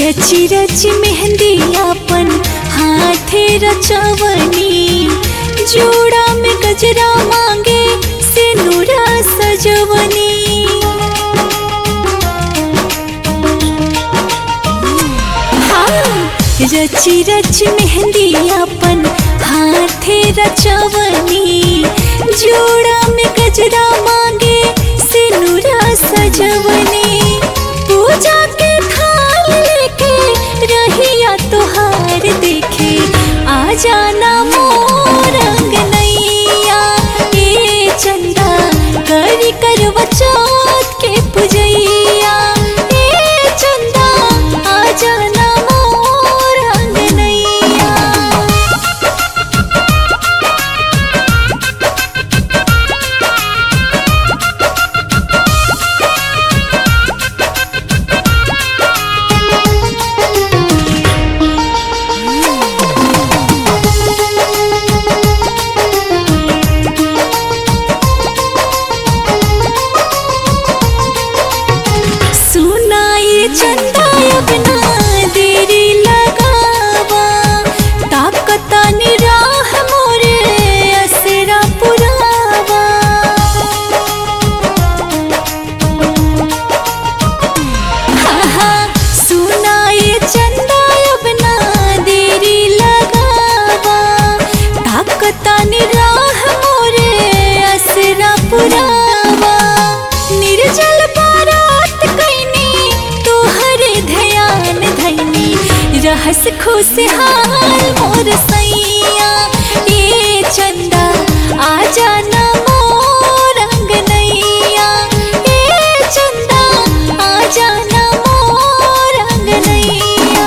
रची रची मेहंदी अपन हाथे रचवनी जोड़ा में गजरा मांगे सिनुरा सजवनी हाँ, रची रची मेहंदी अपन हाथे रचवनी जोड़ा में गजरा मांगे सिनुरा सजवनी पूजा के थाल लेके रहिया तोहार देखे आ जाना मोर अंगनैया ए चंदा करी करवा चौथ के पुजैया ए चंदा आ जाना मोर अंगनैया सुनाई चंदा अपना देरी लगावा ताकता निराह मोरे असरा पुरावा हाँ, हाँ, सुनाई चंदा अपना देरी लगावा ताकता निराह मोरे असरा पुरावा निर्जल बारात कैनी तोहरे ध्यान धैनी रहस खुशहाल मोर सैया ए चंदा आ जाना मोर अंगनैया ए चंदा आ जाना मोर अंगनैया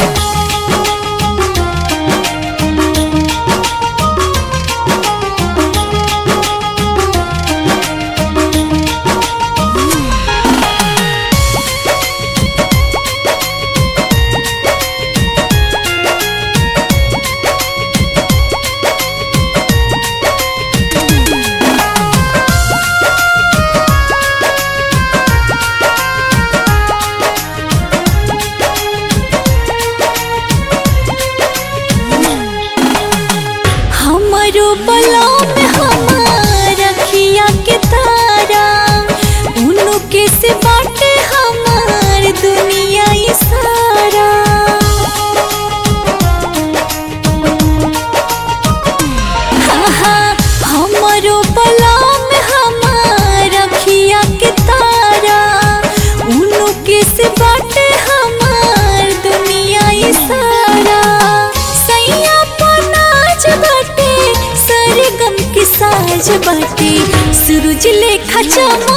हमारो बला में हमार रखिया के तारा उनु के से बाटे हमार दुनिया ये सारा हाँ, हाँ, हमारो बला में हमार रखिया के तारा उनु के से बाटे हमार दुनिया ये सारा सैया पनाज बाटे सरगम के साज बाटे सूरज लेखा चमक